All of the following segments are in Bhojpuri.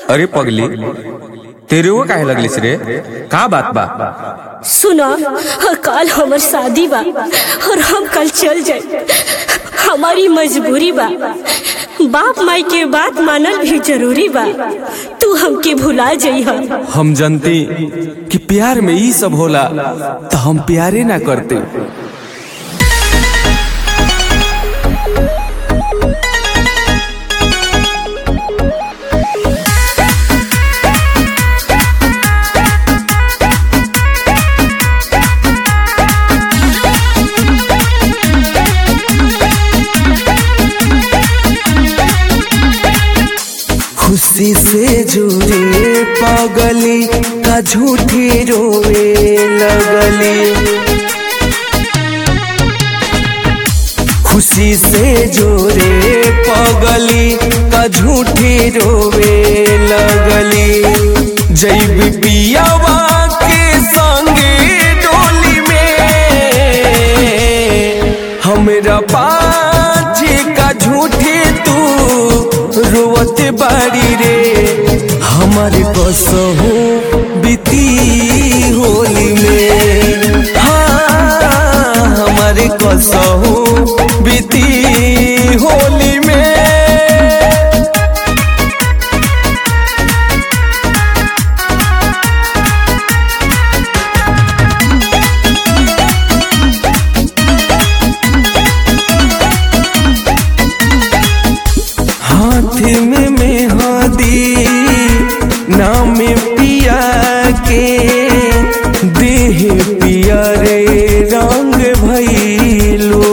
अरे पगली तेरे वो काहे लगलिस रे का बात बा सुना कल हमर शादी बा और हम कल चल जाए हमारी मजबूरी बा बाप माई के बात मानल भी जरूरी बा तू हमके भुला जइह हम जानती कि प्यार में ई सब होला तो हम प्यारे ना करते खुशी से जुड़े पगली का झूठी रोए लगली खुशी से जोरे पगली का झूठी रोवे लगली जैब पियावा के संगे डोली में हमरा पाछे का झूठे तू रोवत बाड़ी रे हमारे कसहू बीती होली में हाँ हमारे कसहू बीती होली में हाथ में मेहंदी नाम पिया के देह पिया रे रंग भैलो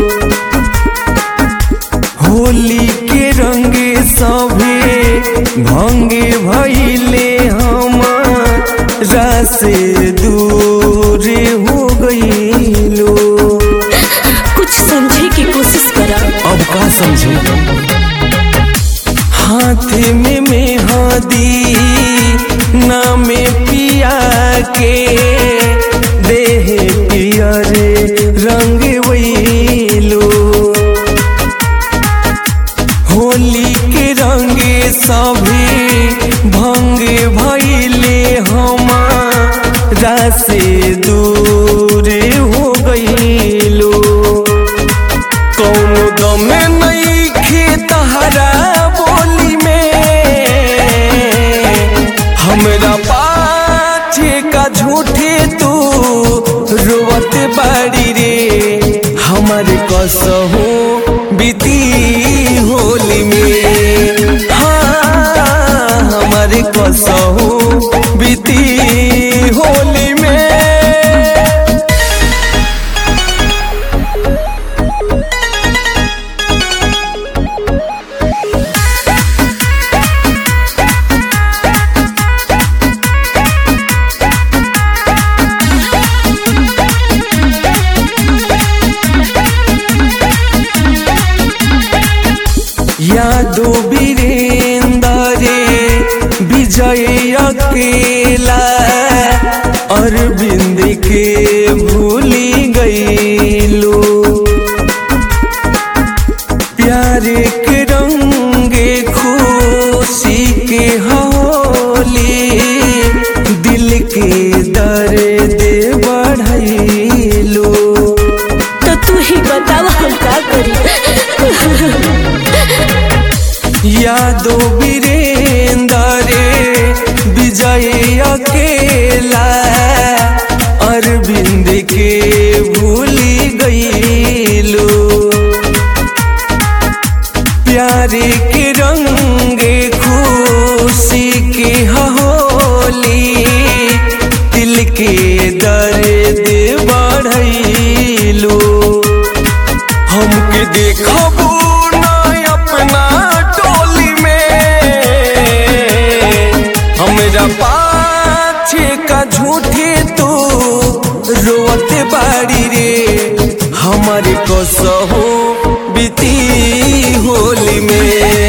होली के रंग सभे भंगे भैले हमारा से दूर हो गईलो कुछ समझे की कोशिश करा अब का समझू हाथ में मेहंदी नाम पिया के देह पिया रे रंग वैलो होली के रंग सभी भंग भैले हमारा से दूर हो गईलो कौनो दम नहीं खेतहरा बोली में हमरा पाछे का झूठे तू रोवत बाड़ी रे हमारे कसहू बीती होली में हाँ हमारे कसहू बीती होली में यादो वीरेंद्र विजय अकेला अरविंद के भूली गईलो प्यारे के रंगे खुशी के होली दिल के दर्द बढ़ैलो तो तू ही बताव हम का करी यादो वीरेंद्र विजय अकेला अरविंद के भूली गईलो प्यारे के रंगे खुशी के होली दिल के दर्द बढ़ैलो हमके देखबू ना अपना टोली में हमरा पाछे का झूठे तू रोवत बाड़ी रे हमारे कसहो बीती होली में